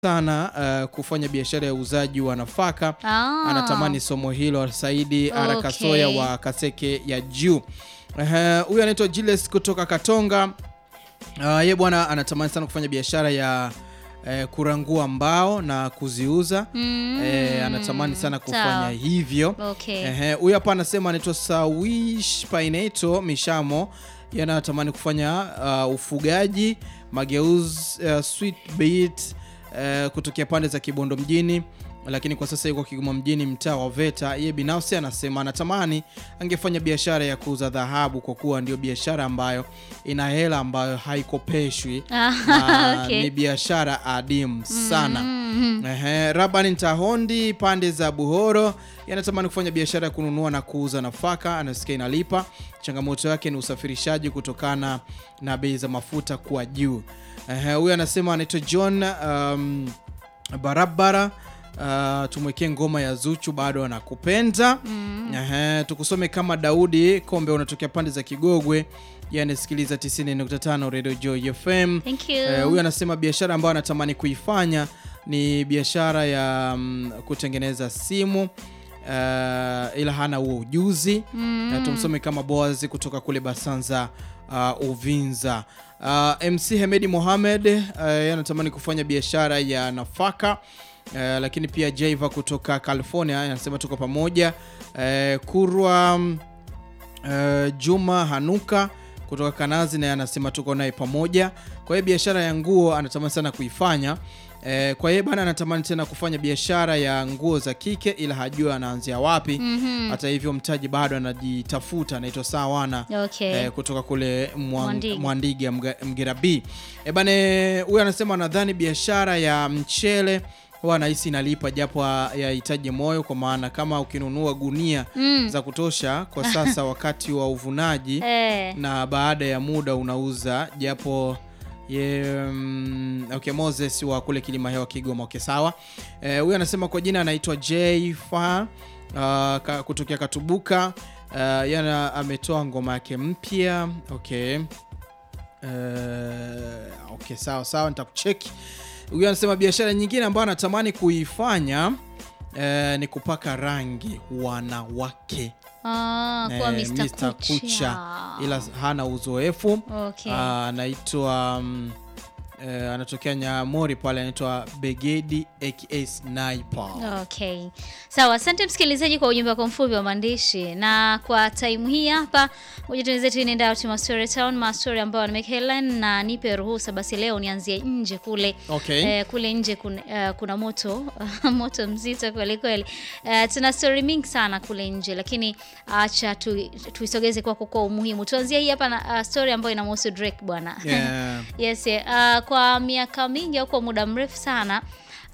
sana uh, kufanya biashara ya uuzaji wa nafaka Ah. anatamani somo hilo. Saidi Okay. Arakasoya wa Kaseke ya juu. Ehe, Huyu anaitwa Julius kutoka Katonga. Uh, ye bwana anatamani sana kufanya biashara ya eh, kurangua mbao na kuziuza. Mm. Eh, anatamani sana kufanya Sawa. hivyo. Okay. Ehe, huyu hapa anasema anaitwa Sawish Paineto Mishamo, yeye anatamani kufanya uh, ufugaji mageuzi, uh, sweet beet uh, kutokea pande za Kibondo mjini, lakini kwa sasa yuko Kigoma mjini, mtaa wa Veta. Yeye binafsi anasema anatamani angefanya biashara ya kuuza dhahabu kwa kuwa ndio biashara ambayo ina hela ambayo haikopeshwi Ah, na okay. ni biashara adimu sana. Mhm. Ehe, Rabani Ntahondi pande za Buhoro yanatamani kufanya biashara ya kununua na kuuza nafaka, anasikia inalipa. Changamoto yake ni usafirishaji kutokana na bei za mafuta kuwa juu. Ehe, huyu anasema anaitwa John um, barabara. Uh, tumwekee ngoma ya Zuchu bado anakupenda. Ehe, tukusome kama Daudi Kombe, unatokea pande za Kigogwe, yanasikiliza 90.5 Radio Joy FM. Thank you. Eh, huyu anasema biashara ambayo anatamani kuifanya ni biashara ya mm, kutengeneza simu eh, ila hana huo ujuzi Eh, tumsome kama Boaz kutoka kule Basanza uh, Uvinza. Uh, MC Hemedi Mohamed eh, yeye anatamani kufanya biashara ya nafaka eh, lakini pia Jaiva kutoka California anasema tuko pamoja. Eh, Kurwa mm, Eh, Juma Hanuka kutoka Kanazi naye anasema tuko naye pamoja. Kwa hiyo biashara ya nguo anatamani sana kuifanya. Eh, kwa hiyo bana anatamani tena kufanya biashara ya nguo za kike ila hajua anaanzia wapi. Mhm. Hata hivyo mtaji bado anajitafuta, anaitwa Sawana Okay. eh, kutoka kule Mwang- Mwandiga. Mwandiga Mga- Mgera B. Eh, bane huyu anasema anadhani biashara ya mchele huwa anahisi inalipa japo ha- yahitaji moyo, kwa maana kama ukinunua gunia Mm. za kutosha kwa sasa wakati wa uvunaji Eh. na baada ya muda unauza japo ye, mm, okay, Moses wa kule Kilima Hewa Kigoma. Okay, sawa. Eh, Huyu anasema kwa jina anaitwa J Fa uh, ka- kutokea Katubuka. Uh, yana ametoa ngoma yake mpya. Okay. Uh, okay, sawa sawa, nitakucheki. Huyu anasema biashara nyingine ambayo anatamani kuifanya eh, ni kupaka rangi wanawake Ah, kwa Eh, Mr. Mr. Kucha. Kucha ila hana uzoefu. Okay. Ah, anaitwa mm, eh, anatokea Nyamori pale, anaitwa Begedi aka Sniper. Okay. Sawa, asante msikilizaji kwa ujumbe wako mfupi wa maandishi. Na kwa time hii hapa, ngoja tuenze tu nenda out Story Town, mastori ambayo nimeka headline na nipe ruhusa basi leo nianzie nje kule. Okay. Eh, kule nje kuna, eh, kuna moto moto mzito kweli kweli. Eh, tuna story mingi sana kule nje, lakini acha tu, tuisogeze kwako kwa umuhimu. Tuanzie hii hapa na uh, story ambayo inamhusu Drake bwana. Yeah. Yes, eh, uh, kwa miaka mingi au kwa muda mrefu sana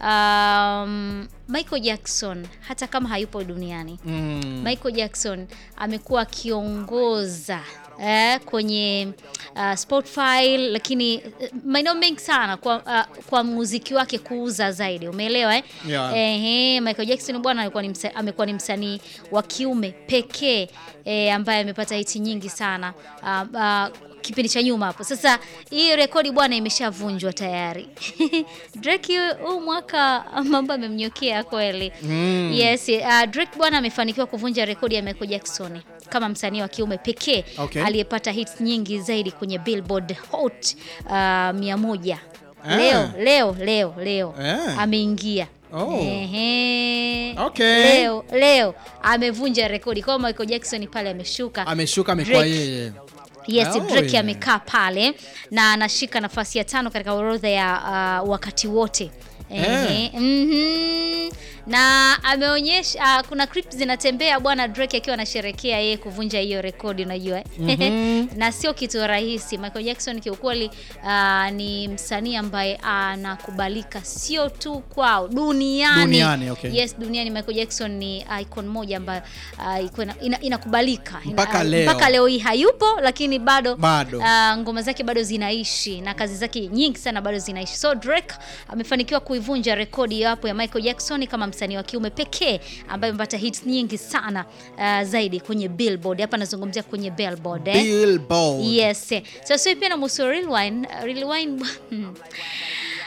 um, Michael Jackson hata kama hayupo duniani Mm. Michael Jackson amekuwa akiongoza eh, kwenye uh, Spotify, lakini eh, maeneo mengi sana kwa, uh, kwa muziki wake kuuza zaidi, umeelewa eh? Yeah. Ehe, Michael Jackson bwana alikuwa ni msa, amekuwa ni msanii wa kiume pekee eh, ambaye amepata hiti nyingi sana uh, uh, kipindi cha nyuma hapo. Sasa hii rekodi bwana imeshavunjwa tayari. Drake huu mwaka mambo amemnyokea kweli. Mm. Yes, uh, Drake bwana amefanikiwa kuvunja rekodi ya Michael Jackson kama msanii wa kiume pekee Okay. aliyepata hits nyingi zaidi kwenye Billboard Hot uh, 100. Ah. Leo leo leo leo Ah. ameingia. Oh. Ehe. Okay. Leo leo amevunja rekodi kwa Michael Jackson pale ameshuka. Ameshuka amekuwa Drake. yeye. Yes, Oh, Drake yeah. amekaa pale na anashika nafasi ya tano katika orodha ya uh, wakati wote. Ehe. Mhm. Na ameonyesha uh, kuna clips zinatembea bwana Drake akiwa anasherekea yeye kuvunja hiyo rekodi unajua. na sio kitu rahisi. Michael Jackson kiukweli uh, ni msanii ambaye anakubalika sio tu kwao duniani. Duniani, okay. Yes, duniani Michael Jackson ni icon moja ambayo uh, iko ina- ina- inakubalika. Ina- Mpaka uh, leo. mpaka leo hii hayupo lakini bado, Bado. uh, ngoma zake bado zinaishi na kazi zake nyingi sana bado zinaishi. So Drake amefanikiwa kuivunja rekodi hapo ya Michael Jackson kama msanii wa kiume pekee ambaye amepata hits nyingi sana uh, zaidi kwenye Billboard. Hapa nazungumzia kwenye Billboard eh? Billboard. Yes. Sasa so, pia na muhusu Real Wine, Real Wine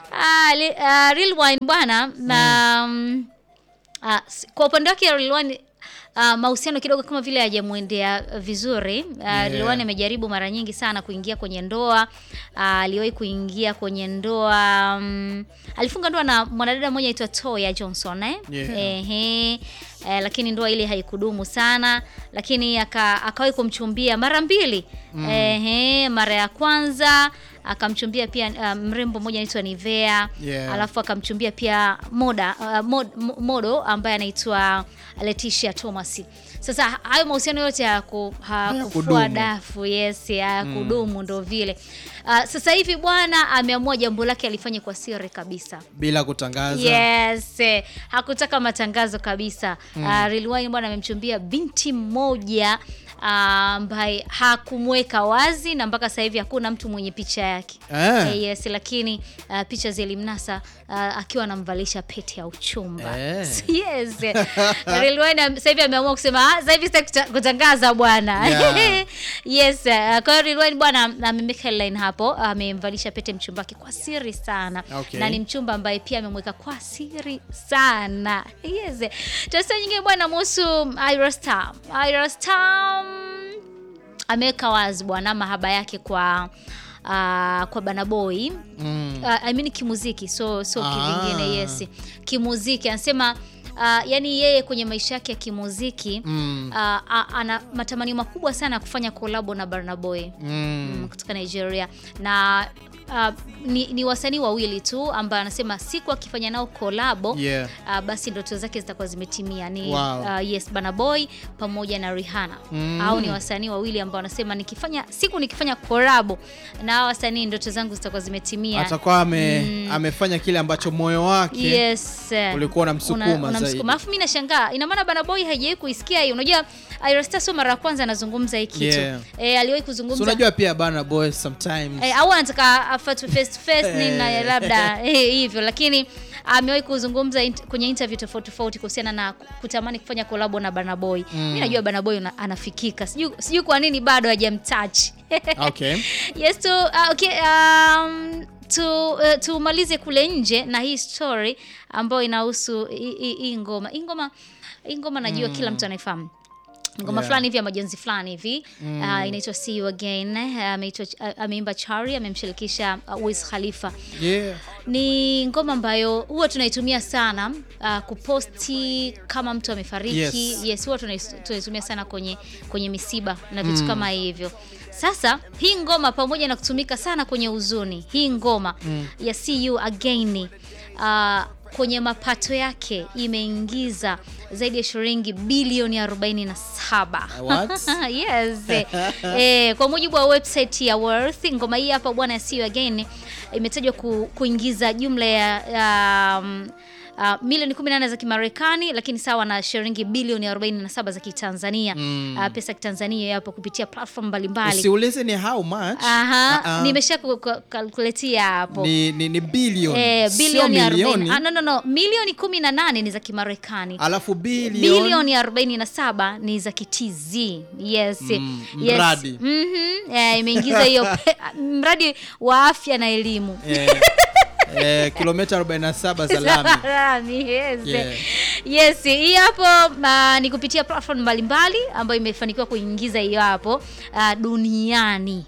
Ah, li, ah, Real Wine bwana na mm, ah, s- kwa upande wake Real Wine ah, mahusiano kidogo kama vile hajamwendea vizuri. Ah, Real Wine amejaribu mara nyingi sana kuingia kwenye ndoa. Ah, aliwahi kuingia kwenye ndoa mm, alifunga ndoa na mwanadada mmoja aitwa Toya Johnson eh? Yeah. Ehe. Eh, lakini ndoa ile haikudumu sana, lakini aka, akawahi kumchumbia mara mbili. Ehe, mara ya kwanza akamchumbia pia uh, mrembo mmoja anaitwa Nivea Yeah. alafu akamchumbia pia moda uh, mod, mo- modo ambaye anaitwa Leticia Thomas. Sasa hayo mahusiano yote hayaku- hakufua Hayakudumu. dafu, yes, hayakudumu ndo vile. Uh, sasa hivi bwana ameamua jambo lake alifanye kwa siri kabisa. bila kutangaza Yes, eh, hakutaka matangazo kabisa. Mm. Uh, Lil Wayne bwana amemchumbia binti mmoja ah, ambaye hakumweka wazi na mpaka sasa hivi hakuna mtu mwenye picha yake. Eh. Eh, yes, lakini uh, picha zilimnasa uh, akiwa anamvalisha pete ya uchumba. Eh. Yes. Lil Wayne am- sasa hivi ameamua kusema "Ah, sasa hivi sitaki kuta- kutangaza bwana. Yeah. yes, uh, kwa hiyo Lil Wayne bwana amemeka headline hapo, amemvalisha pete mchumba wake kwa siri sana. Okay. Na ni mchumba ambaye pia amemweka kwa siri sana. Yes. Tasa nyingine bwana muhusu Ira Star. Ira Star mm, ameweka wazi bwana mahaba yake kwa uh, kwa Bana Boy Mm. uh, I mean kimuziki so so Ah. kivingine yes kimuziki anasema uh, yani yeye kwenye maisha yake ya kimuziki Mm. uh, a- ana matamanio makubwa sana ya kufanya kolabo na Burna Boy Mm. mm, kutoka Nigeria na uh, ni, ni wasanii wawili tu ambayo anasema siku akifanya nao kolabo Yeah. uh, basi ndoto zake zitakuwa zimetimia ni Wow. uh, yes Burna Boy pamoja na Rihanna Mm. au ni wasanii wawili ambao wanasema nikifanya siku nikifanya kolabo na hao wasanii ndoto zangu zitakuwa zimetimia atakuwa ame, amefanya kile ambacho moyo wake yes ulikuwa unamsukuma Una- zaidi. unamsukuma. Alafu mimi nashangaa, ina maana Burna Boy haijawahi kuisikia hii. Unajua Ira Star sio mara ya kwanza anazungumza hii kitu Yeah. eh, aliwahi So kuzungumza unajua pia Burna Boy sometimes eh, au anataka afatwe face to face nini na Eh. labda eh, hivyo, lakini amewahi kuzungumza int, kwenye interview tofauti tofauti kuhusiana na kutamani kufanya kolabo na Burna Boy. Mimi najua Burna Boy una- anafikika, sijui sijui kwa nini bado hajamtouch okay. yes tu uh, okay, um, tu uh, tumalize kule nje na hii story ambayo inahusu hii- hii hii ngoma hii ngoma hii ngoma najua kila mtu anaifahamu ngoma Yeah. fulani hivi ya majonzi fulani hivi uh, inaitwa see you again uh, ameitwa uh, ameimba Chari amemshirikisha uh, Wiz Khalifa Yeah. ni ngoma ambayo huwa tunaitumia sana uh, kuposti kama mtu amefariki Yes. yes, huwa tunais- tunaitumia sana kwenye kwenye misiba na vitu kama hivyo sasa hii ngoma pamoja na kutumika sana kwenye huzuni hii ngoma ya see you again uh, kwenye mapato yake imeingiza zaidi ya shilingi bilioni 47 What? yes eh, kwa mujibu wa website ya Worth ngoma hii hapa bwana see you again imetajwa ku, kuingiza jumla ya, ya um, Uh, milioni 18 za Kimarekani lakini sawa na shilingi bilioni 47 za Kitanzania Mm. uh, pesa ya Kitanzania yapo kupitia platform mbalimbali. Usiulize ni how much. Aha, Uh-uh. nimesha ku- ku- kalkuletia hapo ni, ni, ni bilioni eh, sio bilioni 40. milioni. Ah, no, no, no. Milioni 18 ni za Kimarekani Alafu bilioni bilioni 47 ni za kitz yes. Mm, yes. mradi. Mhm. Eh, imeingiza hiyo pe- mradi wa afya na elimu eh, eh, kilomita 47 za lami. Lami, yes. Yeah. Yes, hii hapo uh, ni kupitia platform mbalimbali ambayo imefanikiwa kuingiza hiyo hapo uh, duniani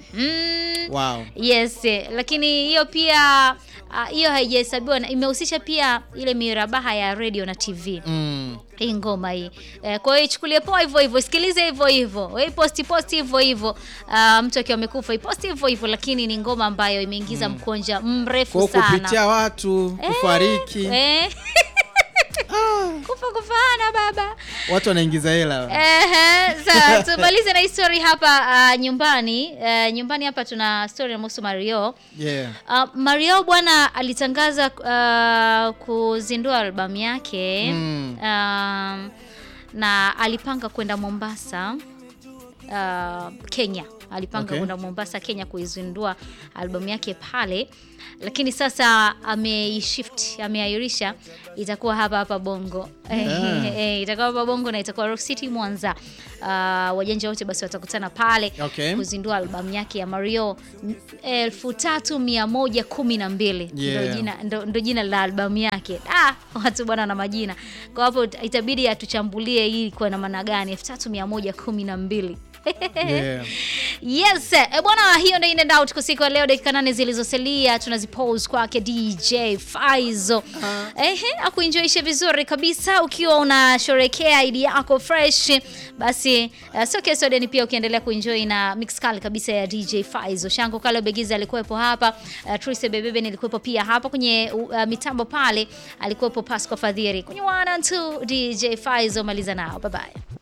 Mhm. Wow. Yes, eh, lakini hiyo pia ah, hiyo haijahesabiwa na imehusisha pia ile mirabaha ya radio na TV Mm. hii ngoma hii eh, kwa hiyo ichukulie poa hivyo hivyo, sikilize hivyo hivyo, we posti posti hivyo hivyo. Ah, mtu akiwa amekufa iposti hivyo hivyo, lakini ni ngoma ambayo imeingiza mkonja mrefu Kwa sana kupitia watu kufariki eh. kufa kufana baba watu wanaingiza hela. Ehe, sawa tumalize na hii story hapa ah, nyumbani Eh, nyumbani hapa tuna story inahusu Mario Yeah. Uh, Mario bwana alitangaza uh, kuzindua albamu yake Mm. um, na alipanga kwenda Mombasa uh, Kenya alipanga Okay. kwenda Mombasa, Kenya kuizindua albamu yake pale, lakini sasa ameishift, ameairisha, itakuwa hapa hapa Bongo Yeah. Eh, itakuwa hapa Bongo na itakuwa Rock City Mwanza. Ah, wajanja wote basi watakutana pale Okay. kuzindua albamu yake ya Mario 3112 Yeah. ndo jina ndo, ndo jina la albamu yake. Ah, watu bwana na majina. Kwa hapo itabidi atuchambulie hii kwa na maana gani 3112. Yeah. Yes, e bwana, hiyo ndio in and out kwa siku ya leo. Dakika nane zilizosalia tunazipose kwake DJ Faizo. Ehe, akuenjoishe vizuri kabisa ukiwa unasherekea idi yako fresh. Basi uh, sio kesho deni pia ukiendelea kuenjoy na mix kali kabisa ya DJ Faizo. Shango Kalo Begiza alikuwepo hapa, uh, Trise Bebebe nilikuwepo pia hapa kwenye uh, mitambo pale alikuwepo Pasco Fadhiri. Kwenye 1 and 2 DJ Faizo maliza nao. Bye bye.